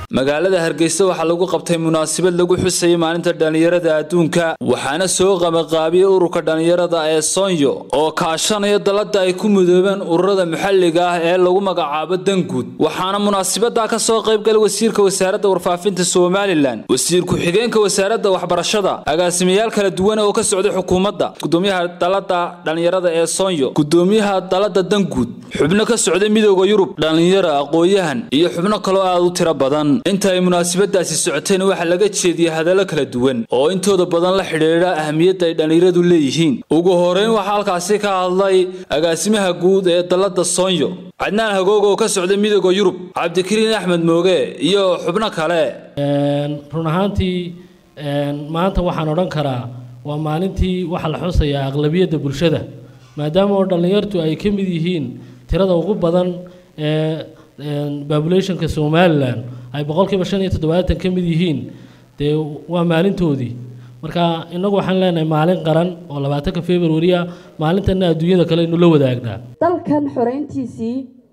magaalada hargeysa waxaa lagu qabtay munaasabad lagu xusayay maalinta dhallinyarada adduunka waxaana soo qabaqaabiyey ururka dhallinyarada ee soonyo oo kaashanaya dalada ay ku mudoobeen ururada maxalliga ah ee lagu magacaabo danguud waxaana munaasabada ka soo qaybgalay wasiirka wasaaradda warfaafinta somalilan wasiir ku-xigeenka wasaaradda waxbarashada agaasimayaal kala duwan oo ka socday xukuumadda gudoomiyaha dalada dhallinyarada ee soonyo gudoomiyaha dalada danguud xubno ka socday midooda yurub dhallinyaro aqoon-yahan iyo xubno kaloo aad u tiro badan inta ay munaasabadaasi socoteen waxaa laga jeediyey hadallo kala duwan oo intooda badan la xidhiidha ahamiyadda ay dhallinyaradu leeyihiin ugu horeyn waxaa halkaasi ka hadlay agaasimaha guud ee dalada soonyo cadnaan hagoog oo ka socday midooda yurub cabdikariin axmed mooge iyo xubno kale run ahaantii maanta waxaan odhan karaa waa maalintii waxaa la xusayaa aqlabiyadda bulshada maadaama oo dhallinyartu ay ka mid yihiin tirada ugu badan ee populationka somalilan ay boqolkiiba shan iyo toddobaatan ka mid yihiin dee waa maalintoodii marka innagu waxaan leenahay maalin qaran oo labaatanka february ah maalintana adduunyada kale aynu la wadaagnaa dalkan xoreyntiisii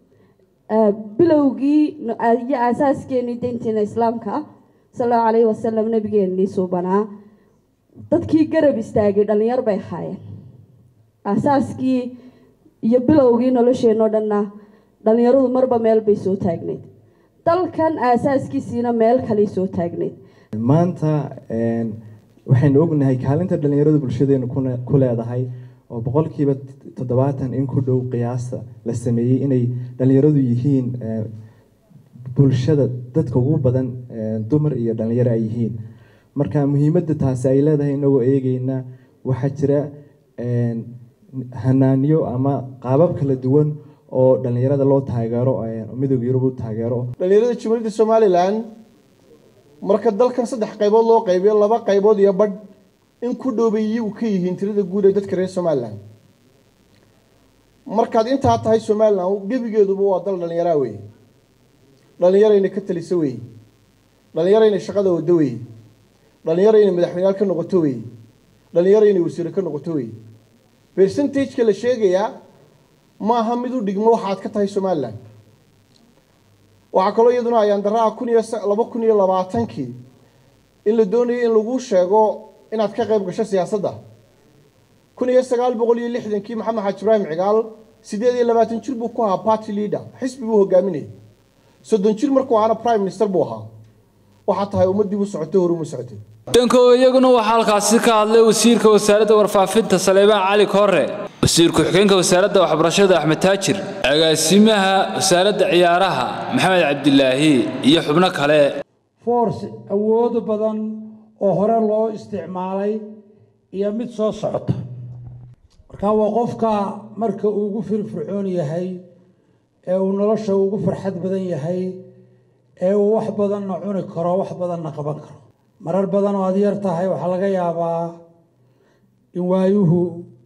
bilowgii iyo aasaaskeenii diinteena islaamka ah sal allahu calayhi wasalam nabigeenii suubanaa dadkii garab istaagay dhallinyar bay ahaayeen aasaaskii iyo bilowgii nolosheenoo dhanna dhallinyaradu marba meel bay soo taagneyd dalkan aasaaskiisiina meel kaley soo taagneyd maanta waxaynu ognahay kaalinta dhallinyaradu bulshadeenu ku leedahay oo boqolkiiba toddobaatan in ku dhow qiyaasta la sameeyey inay dhallinyaradu yihiin bulshada dadka ugu badan dumar iyo dhallinyaro ay yihiin marka muhiimadda taasi ay leedahay inagoo eegeyna waxaa jira hanaanyo ama qaabab kala duwan oo dhallinyarada loo taageero midooda yurub u taageero dhallinyarada jumhuuriyadda somalilan marka dalkan saddex qaybood loo qaybiyo laba qaybood iyo badh in ku dhowbeeyey u ka yihiin tirada guud ee dadka reer somalilan markaad intaa tahay somalilan gebigeeduba waa dal dhallinyaraa wey dhallinyarayna ka talisa wey dhallinyarayna shaqada wado wey dhallinyarayna madaxweyneyaal ka noqoto wey dhallinyarayna wasiiro ka noqoto wey percentageka la sheegayaa maaha mid u dhigmo waxaad ka tahay somalilan waxaa kaloo iyaduna ayaan daraa kun iyo laba kun iyo labaatankii in la doonayay in lagu sheego inaad ka qayb gasho siyaasadda kun iyo sagaal boqol iyo lixdankii maxamed xaaji ibraahim cigaal siddeed iyo labaatan jir buu ku ahaa party leader xisbi buu hogaaminayay soddon jir markuu ahaana prime minister buu ahaa waxaa tahay ummaddii u socotay horuma socotay danko iyaguna waxaa halkaasi ka hadlay wasiirka wasaaradda warfaafinta saleebaan cali koore wasiir ku-xigeenka wasaaradda waxbarashada axmed taajir agaasimaha wasaaradda ciyaaraha maxamed cabdilaahi iyo xubno kale force awoodo badan oo hore loo isticmaalay iyo mid soo socota marka waa qofka marka uu ugu firfircoon yahay ee uu nolosha ugu farxad badan yahay ee uu wax badanna cuni karo wax badanna qaban karo marar badan oo aad yar tahay waxaa laga yaabaa in waayuhu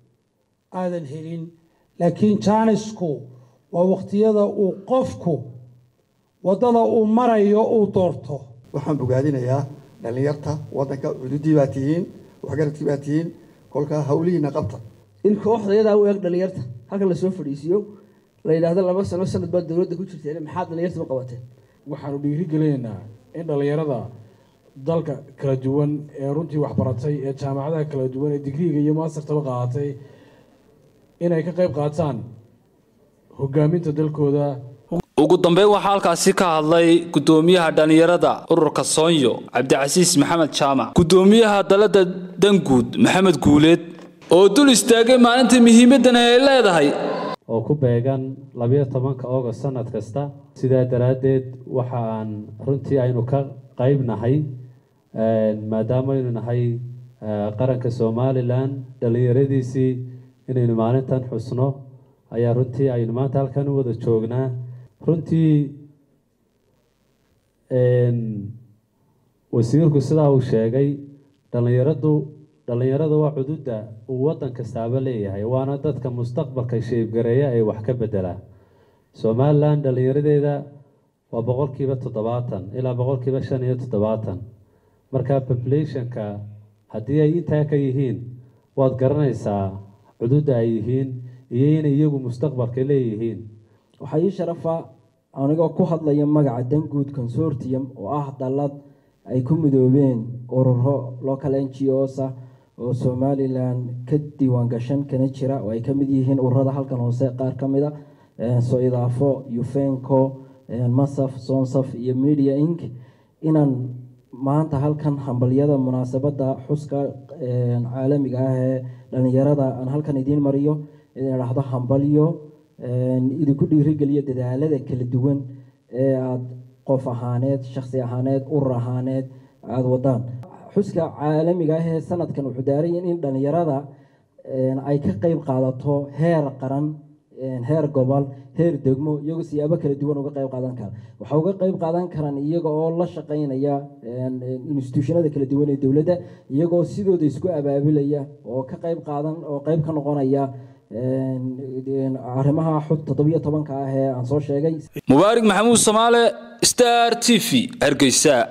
aadan helin laakiin jaanisku waa waqtiyada uu qofku waddada uu marayo uu doorto waxaan bogaadinayaa dhallinyarta waddanka cududii baa tihiin waxgaradkii baa tihiin kolkaa hawlihiina qabta in kooxdayadaa u eeg dhallinyarta halkan lasoo fadhiisiiyo la yidhaahdo laba sano sanad baad dowladda ku jirteen maxaad dhallinyarta u qabateen waxaanu dhiirigelinaynaa in dhallinyarada dalka kala duwan ee runtii waxbaratay ee jaamacadaha kala duwan ee digriiga iyo mastertaba qaadatay inay ka qayb qaataan hogaaminta dalkooda ugu dambeyn waxaa halkaasi ka hadlay gudoomiyaha dhallinyarada ururka soonyo cabdicasiis maxamed jaamac gudoomiyaha dalada danguud maxamed guuleed oo dul istaagay maalinta muhiimaddan ay leedahay oo ku beegan labiyo tobanka august sanad kasta sidaa daraaddeed waxa aan runtii aynu ka qayb nahay maadaama aynu nahay qaranka somalilan dhallinyaradiisii inaynu maalintan xusno ayaa runtii aynu maanta halkan u wada joognaa runtii wasiirku sidaa uu sheegay dhallinyaradu dhallinyarada waa cududda uu waddan kastaaba leeyahay waana dadka mustaqbalka sheebgareeya ee wax ka bedela somalilan dhallinyaradeeda waa boqolkiiba toddobaatan ilaa boqolkiiba shan iyo toddobaatan marka populationka haddii ay intaa ka yihiin waad garanaysaa cududda ay yihiin iyo inay iyagu mustaqbalka leeyihiin waxaa ii sharafa anigoo ku hadlaya magaca danguud consortium oo ah dallad ay ku midoobeen ururo local n g os ah oo somalilan ka diiwaan gashan kana jira oo ay ka mid yihiin ururada halkan hoose qaar ka mid a soidaafo ufenco masaf sonsaf iyo media inc inaan maanta halkan hambalyada munaasabadda xuska caalamiga ah ee dhalinyarada aan halkan idiin mariyo idin idhaahdo hambalyo idinku dhiirigeliyo dadaalada kala duwan ee aada qof ahaaneed shaksi ahaaneed urur ahaaneed aada wadaan xuska caalamiga ah ee sanadkan wuxuu daaraya in dhalinyarada ay ka qeyb qaadato heer qaran heer gobol heer degmo iyagoo siyaabo kala duwan uga qeyb qaadan kara waxaa uga qeyb qaadan karaan iyaga oo la shaqeynaya institutionada kala duwan ee dowladda iyagoo sidooda isku abaabulaya oo ka qeyb qaadan oo qeyb ka noqonaya arrimaha xud toddobiyo tobanka ah ee aan soo sheegay mubaarig maxamuud samaale star t v hargeysa